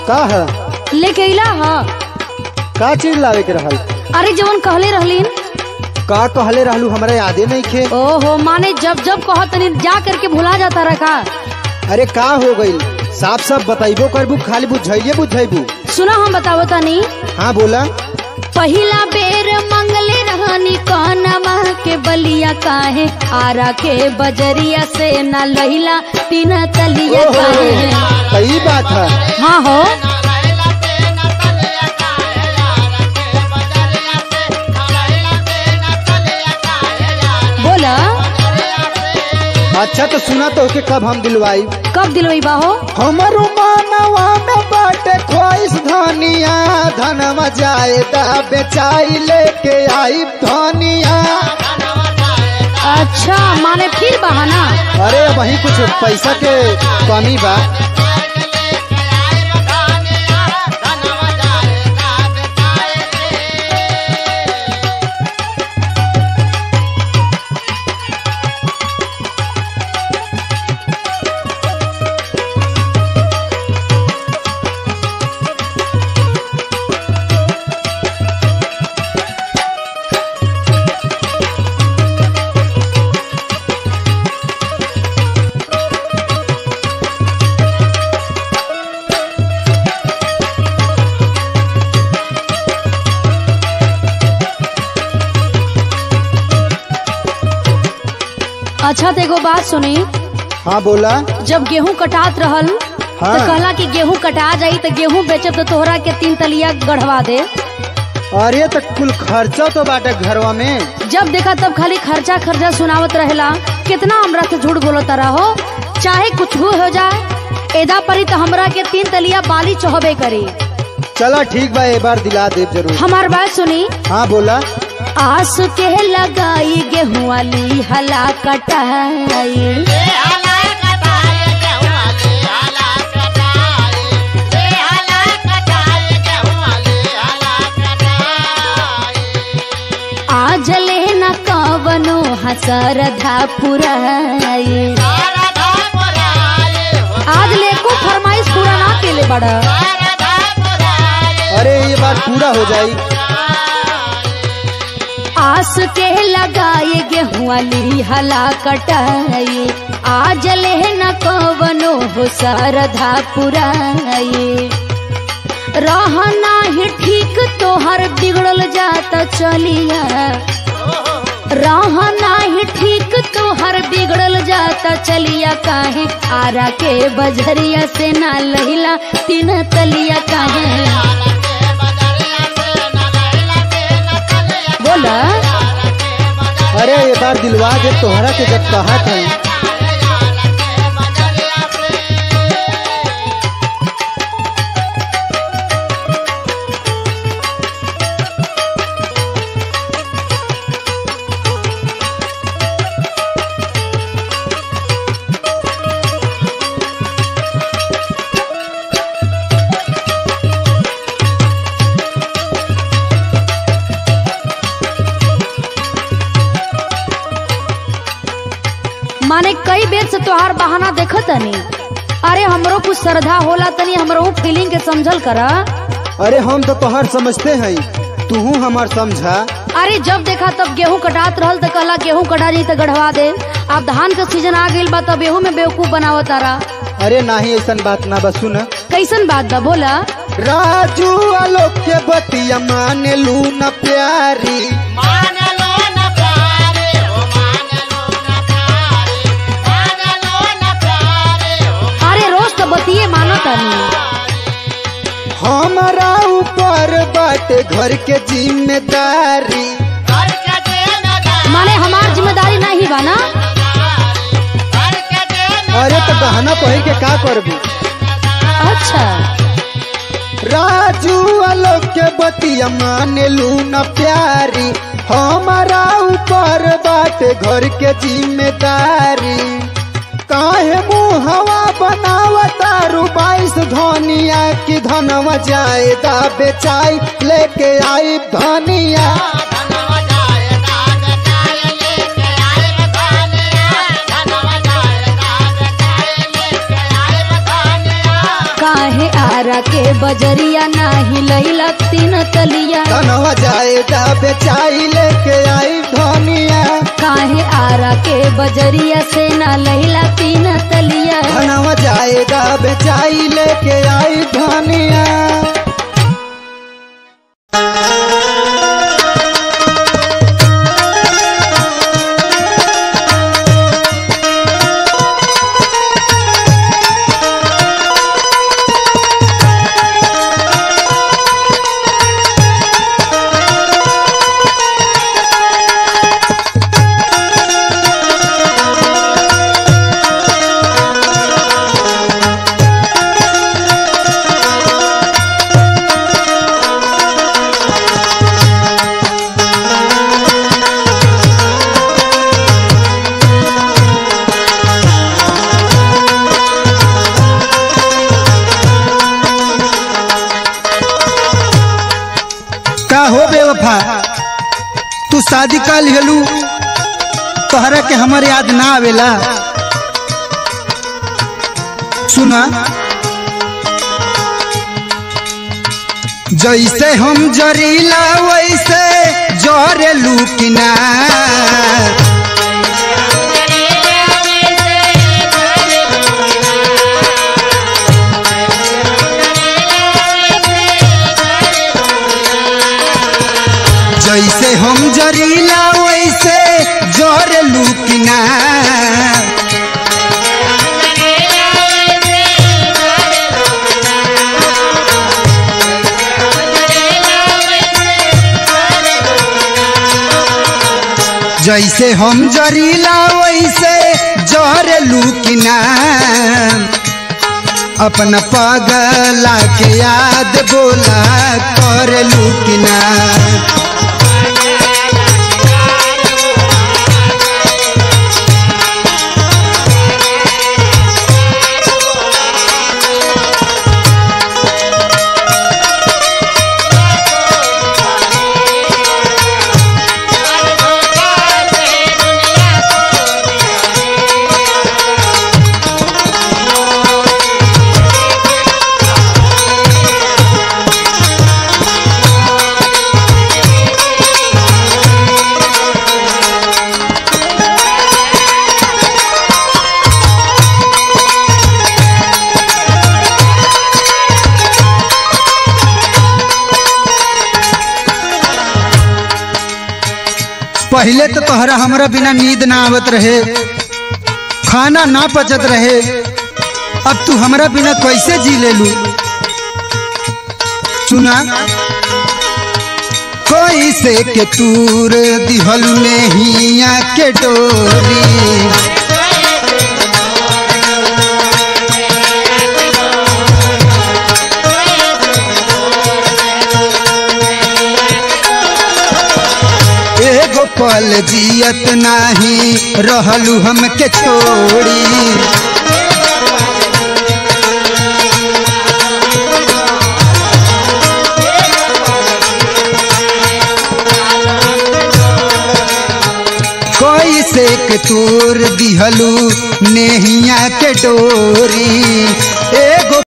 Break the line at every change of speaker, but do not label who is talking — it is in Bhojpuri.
का है
लेके अइला ह
का चीज लावे के रहल
अरे जवन कहले रहलीन
का कहले रहलू हमरा यादे नहीं खे
ओहो माने जब जब कह तनी जा करके भुला जाता रखा
अरे का हो गइल साफ साफ बताइबो करबू खाली बुझाइए बुझाइबू
सुना हम बतावो तनी
हाँ बोला
पहिला बेर मंगले रहनी कौनमा के बलिया काहे आरा के बजरिया से न लहिला तीन तलिया
ओहो,
काहे
सही बात है
हाँ हो बोला
अच्छा तो सुना तो के कब हम दिलवाई
कब दिलवई बाहो
हमारो मानवा में बाटे ख्वाहिश धनिया धनवा जायदा बेचाई लेके आई धनिया
अच्छा माने फिर बहाना
अरे वही कुछ पैसा के कमी बा
अच्छा तो एगो बात सुनी
हाँ बोला
जब गेहूं कटात रहल
हाँ।
तो कहला कि गेहूं कटा जाई तो गेहूं बेचब तो तोहरा के तीन तलिया गढ़वा दे
अरे तो कुल खर्चा तो बाटे घरवा में
जब देखा तब खाली खर्चा खर्चा सुनावत रहेला कितना हमरा से झूठ बोलता रहो चाहे कुछ भी हो जाए एदा परी तो हमरा के तीन तलिया बाली चढ़बे करी
चला ठीक बा एक बार दिला दे जरूर
हमार बात सुनी
हाँ बोला
आस के लगाई गेहूं वाली हला कटाई आज ले न कवनो हसरधा पुराई आज ले को फरमाइश पूरा ना केले बड़ा
अरे ये बात पूरा हो जाई
आस के लगाए गेहूं वाली हला कटाई आज ले न कवनो हो सरधा पुराई रहना ही ठीक तोहर बिगड़ल जाता चलिया रहना ही ठीक तोहर बिगड़ल जाता चलिया काहे आरा के बजरिया से ना लहिला तीन तलिया काहे बोला
अरे ये बार दिलवा दे तोहरा के जब कहा था
माने कई बेर से तोहार बहाना देखत तनी अरे हमरो कुछ श्रद्धा होला तनी हमरो फीलिंग के समझल करा
अरे हम तो तोहर समझते हैं तू हमार समझा
अरे जब देखा तब गेहूं कटात रहल त कहला गेहूं कटा जाई त गढ़वा दे अब धान के सीजन आ गइल बा तब एहू में बेवकूफ बनावत तारा
अरे नाही ऐसा बात ना बस सुन
कैसन बात बा बोला
राजू आलोक के बतिया माने लू न प्यारी
अरे रोज तो बतिये मानो तनी
हमारा ऊपर बाटे घर के जिम्मेदारी
माने हमार जिम्मेदारी नहीं बा ना
अरे तो गहना पहिर के का करबू
अच्छा
राजू आलोक के बतिया माने लू न प्यारी हमारा ऊपर बाटे घर के जिम्मेदारी काहे मुहवा बनावता रू बाईस धनिया की धनवा जायदा बेचाई लेके आई धनिया
काहे आर आरा के बजरिया नाही लैला तीन तलिया
धनवा जायदा बेचाई लेके आई धनिया
काहे आरा के बजरिया से ना लैला तीन तलिया
धनवा जायदा बेचाई लेके आई धनिया
का हो बेवफा तू शादी का लिहलू तोहरा के हमर याद ना आवेला सुना जैसे हम जरीला वैसे जरेलू कि ना जैसे हम जरीला वैसे जरेलू कि ना जैसे हम जरीला वैसे जरेलू कि ना अपना पगला के याद बोला करलू कि ना पहले तो तोहरा हमरा बिना नींद ना आवत रहे खाना ना पचत रहे अब तू हमरा बिना कैसे जी ले लू सुना कैसे के तूर दिहलू नेहिया के डोरी एगो पल जियत नाही रहलू हमके छोड़ी कैसे के तोर दिहलू नेहिया के डोरी एगो